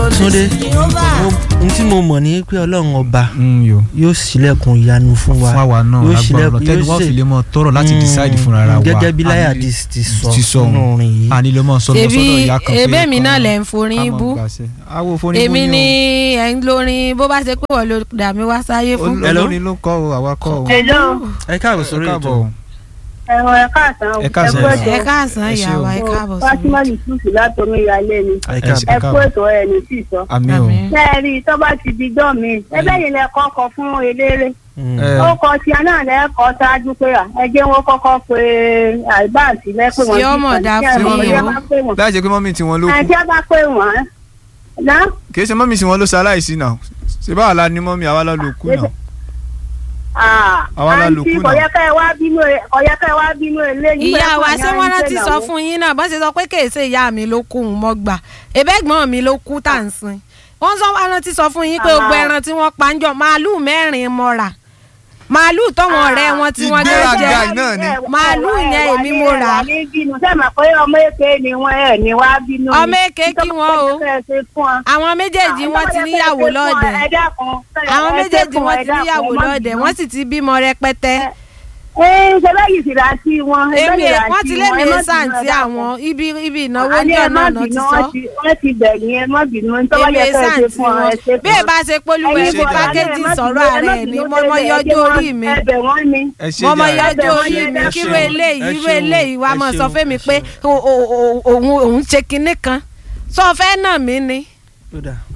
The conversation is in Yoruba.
Túndé mo- n tí mo mọ̀ ní pé ọlọ́run ọba Mm, yo yóò ṣílẹ̀kùn ìyanu fún wa fún àwa náà yóò lágbára ṣílẹ̀kùn- ọ̀nà tẹ́ni yóò wọ́n ṣe- fi lè mọ tọrọ láti Mm, decide fúnra ara wa gẹ́gẹ́ bí láyà Àní- ti ti sọ ti sọ nínú orin yìí àní ló mọ sọ lọ ṣebí sọ́dọ̀ ìyá kan pé ebé mi kan- náà lẹ̀ ń forin ká mọ̀ bú gbàṣẹ. awo forin èmi bú ni yín ẹ̀ ń lórin bó bá ṣe pé wọ́n ló dà mí wá sáyé o fún. Hello? olórin ló kọ́ o àwa kọ́ o Hello. ẹ káàbọ̀ sórí ẹ ètò káàbọ̀ ẹ̀rọ ẹ káàsán o. Ẹ káàsán, kú ẹ ètò. ẹ káàsán Ẹ ṣé ìyá o. wa ẹ káàbọ̀ sí Fátímà Yusuf látọmí ìyálé ni. ẹ ẹ káàbọ̀ ṣé. ẹ kú ètò ẹ̀ ní sí sọ. àmì o Àmín. Bẹ́ẹ̀ni tó bá ti di dán mi, ẹgbẹ́ yìí lẹ kọ́kọ́ fún eléré. Mm. Ẹ. Ó kọ tí a náà lẹ́kọ̀ọ́ ṣáájú pé à, ẹ jẹ́ wọn kọ́kọ́ pé àìbáàsì lẹ́pẹ́ wọn. Sí ọmọ dá fún wọn. yín o. láì jẹ́ pé mọ́mí tiwọn ló Ẹ kú jẹ́ bá pé wọ́n. Ná kì í ṣe mọ́mí tiwọn ló ṣaláìsí náà ṣe báwa la ní mọ́mí àwa la ló kú náà Àwa la lò àǹtí kú náà. kọ̀yẹ́kẹ́ wá bínú ẹ- kọ̀yẹ́kẹ́ wá bínú eléyìí. ìyá wa Pẹ̀lú ṣé wọ́n rántí àyà ń sọ ṣe fún yín náà bọ́n ṣe sọ pé kèéṣe ìyá mi ló kú òun mọ́ gbà ẹ̀bẹ́gbọ́n mi ló kú tá à ń sin wọ́n sọ wọ́n rántí sọ fún yín pé gbogbo Ah. ẹran tí wọ́n pa ń jọ màálù mẹ́rin mo rà màálù tọ́wọ́n ọ̀rẹ́ wọn tí wọ́n gbé Ìgbéraga jẹ náà ni. Màálù yẹn èmi mo rà á. ní bínú sẹ́mi pé ọmọ èké ni wọ́n ẹ̀ ní wá bínú. ni. Ọmọ èké kí wọ́n o. Nítorí pé ẹ ṣe fún wọn. àwọn méjèèjì wọ́n ti níyàwó lọ́ọ̀dẹ̀ Ẹ dákun, ẹ àwọn ṣe méjèèjì fún wọ́n ẹ ti dákun, níyàwó ẹ má lọ́ọ̀dẹ̀ bínú. wọ́n sì ti bímọ rẹpẹtẹ Ẹ ṣe bẹ́yìí sì rà sí wọn. ẹ èmi bẹ́yìí rà wọ́n sí ti lé wọn, mi ẹ má bínú, sáǹtì ẹ dákun. àwọn ibi ibi ìnáwó Àní ńjọ́ ẹ má náà náà ti bínú, sọ wọ́n ti- wọ́n ti bẹ̀yìn ẹ má bínú tó bá èmi yẹ kẹ́ ẹ ṣe sáǹtì fún ọ wọn ẹ ṣe fún bí ẹ ọ. bá ṣe polúwẹ̀ Ẹ̀yin ṣe bọ̀dá pákéjì náà, ẹ má sọ̀rọ̀ bínú, ẹ ààrẹ má ni bínú mo mọ tẹ́lẹ̀, yọjú ẹ jẹ́ orí wọn- mi ẹ bẹ̀ wọ́n ni. ẹ ṣe mo mọ jàre. yọjú Ẹ orí ṣeun, mi ẹ kírú ṣeun, eléyìí ẹ irú ṣeun, eléyìí wàá ẹ mọ̀ sọ ṣeun, fẹ́mi ẹ pé ṣeun. o- o- o- òun òun ṣe kinní kan sọ fẹ́ nà mí ni Ó dáa.